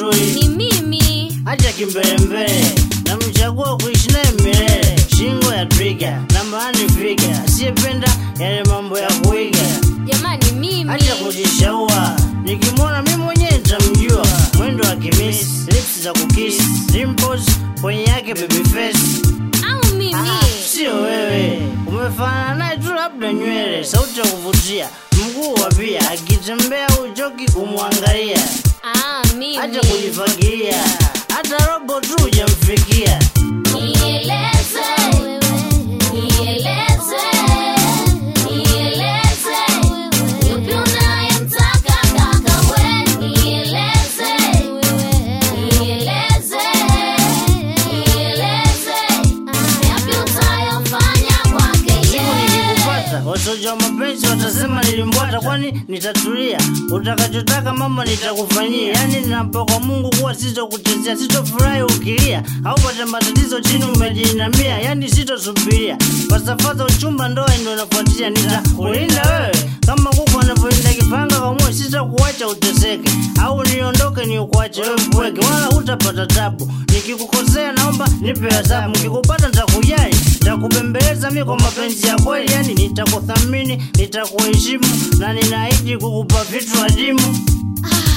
tui ni mimi acha kimbelembele namchagua kuishi naye milele shingo ya twiga nambani figa asiyependa yale mambo ya kuiga jamani mimi acha kujishaua nikimwona mi mwenyewe nitamjua mwendo wa kimisi lips za kukisi dimples kwenye yake baby face au mimi sio wewe umefanana naye tu labda nywele sauti ya kuvutia mguu wa pia akitembea uchoki kumwangalia ah, mimi acha kujifagilia hata robo tu hujamfikia Nieleze, nieleze, nieleze, yupi unayemtaka kaka we? Nieleze, nieleze, nieleze, yapi utayofanya kwake siku yeye? nikikupata wasoja wa mapenzi watasema nilimbwata kwani nitatulia utakachotaka mama nitakufanyia yani ninapo kwa mungu kuwa sitokuchezea sitofurahi ukilia au pata matatizo chini umejiinamia yani sitosubiria falsafa uchumba ndoa ndo inafuatia nitakulinda wewe kama kuku anavyolinda kipanga kwa moyo sitakuacha uteseke au niondoke ni ukuache wewe mpweke wala hutapata tabu nikikukosea naomba nipe adhabu nikikupata nitakujali nitakubembeleza mi kwa mapenzi ya kweli yani nitakuthamini nitakuheshimu na ninaahidi kukupa vitu adimu Ah,